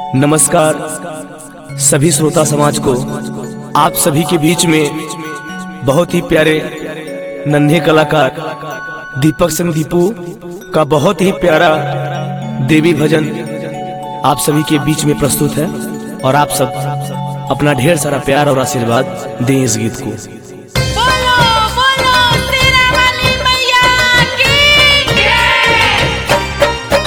नमस्कार सभी श्रोता समाज को आप सभी के बीच में बहुत ही प्यारे नन्हे कलाकार दीपक सिंह दीपू का बहुत ही प्यारा देवी भजन आप सभी के बीच में प्रस्तुत है और आप सब अपना ढेर सारा प्यार और आशीर्वाद दें इस गीत को बोलो बोलो तेरा वाली मैया की जय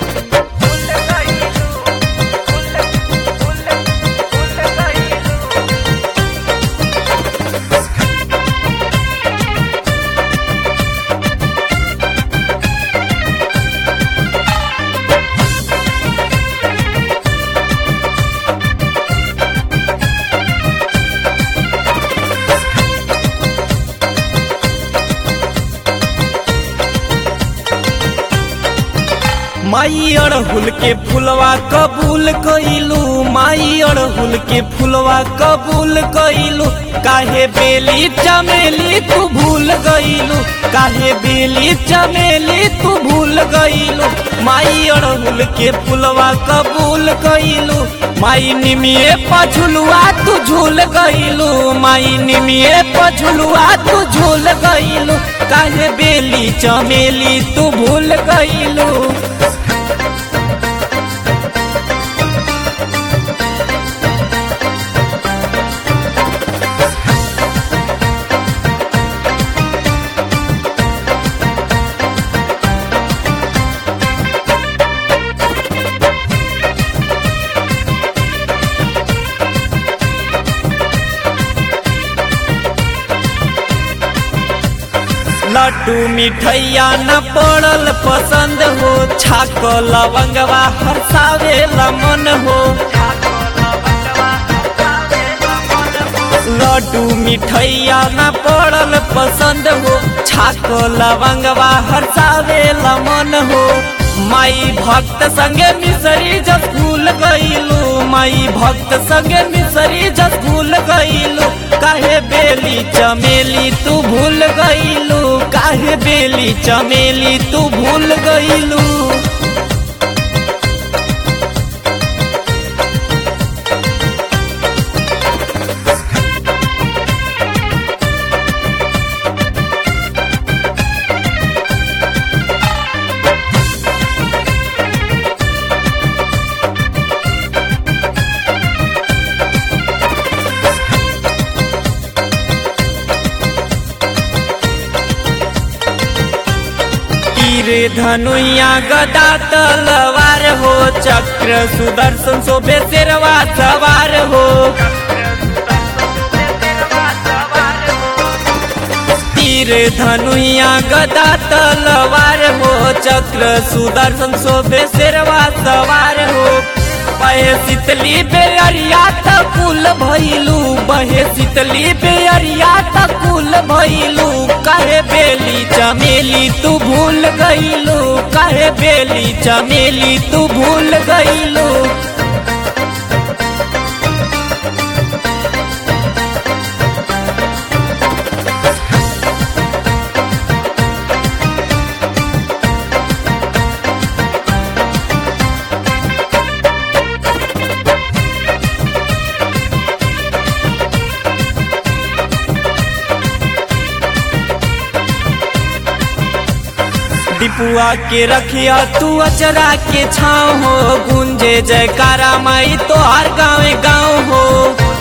माई अड़हुल के फुलवा कबूल कइलू माई अड़हुल के फुलवा कबूल कइलू काहे बेली चमेली तू भूल गइलू काहे बेली चमेली तू भूल गइलू माई अड़हुल के फुलवा कबूल कइलू माई निमिये पछुलुआ तू झूल गइलू माई निमिये पछुलुआ तू झूल गइलू काहे बेली चमेली तू भूल गइलू लड्डू मिठैया न पड़ल पसंद हो छाक लवंगवा हरसावे मन हो लड्डू मिठैया न पड़ल पसंद हो छाक लवंगवा हरसावे मन हो माई भक्त संगे मिसरी जस भूल गईलू माई भक्त संगे मिसरी जस भूल गईलू काहे बेली चमेली तू भूल गईलू काहे बेली चमेली तू भूल गईलू तीर धनुया गदा तलवार हो चक्र सुदर्शन शोभे शेरवा सवार हो तीर धनुया गदा तलवार हो चक्र सुदर्शन शोभे शेरवा सवार हो बहे शीतली बेअरिया तकुल भइलू बहे शीतली बेअरिया तकुल भइलू काहे बेली चमेली तू भूल गइलू काहे बेली चमेली तू भूल गइलू डिपुआ के रखिया तू अचरा के छाव हो गुंजे जयकारा माई तो हर गाँव गाँव हो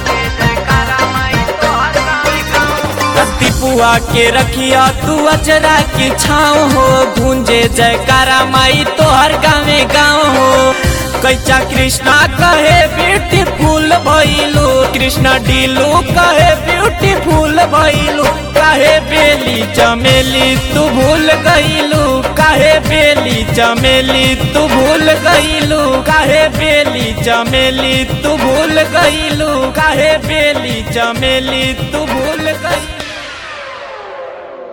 डिपुआ के रखिया तू अचरा के छाव हो गुंजे जयकारा माई तो हर गाँव गाँव हो कैचा कृष्णा कहे ब्यूटीफुल भइलू कृष्णा डीलू कहे ब्यूटीफुल भइलू काहे बेली चमेली तू भूल गइलू काहे बेली चमेली तू भूल गइलू काहे बेली चमेली तू भूल गइलू काहे बेली चमेली तू भूल गइलू